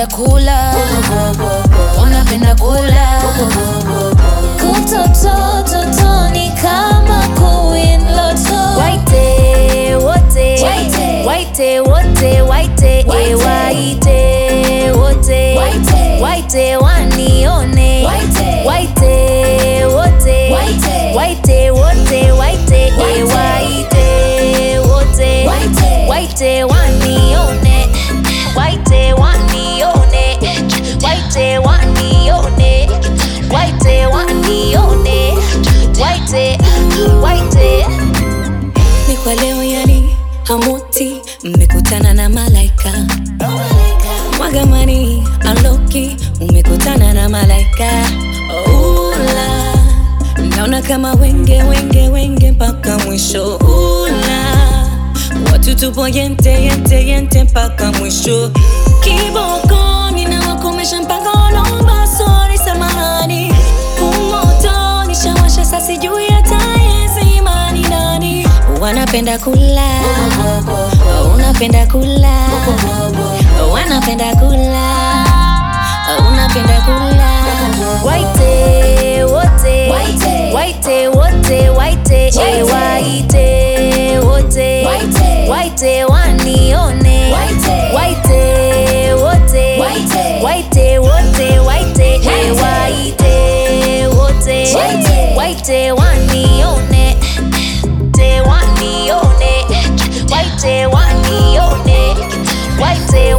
kula wanapenda kula kutotototoni kama queen loto waite wote Waite. waite wote waite Waite. eh, waite wote Waite. waite wanione Waite. waite wote Waite. waite wote waite eh, Waite. waite wote Waite. waite wanione waite wanione waite wanione waite wanione waite waite ni kwa leo yani hamuti mmekutana na malaika mwagamani aloki umekutana na malaika ula naona kama wenge wenge wenge mpaka mwisho ula watu tupo yente yente yente mpaka mwisho kiboko ninawakomesha mpaka wanaomba sori samahani kumoto nishawasha sasi juu ya tayezimani nani wanapenda kula unapenda kula wanapenda kula unapenda kula waite wote Waite. waite wote waite eh, Waite. waite wote Waite. waite wanione Waite. waite wote Waite. waite wote waite eh, Waite. waite wote Waite. waite wanione te wanione waite wanione waite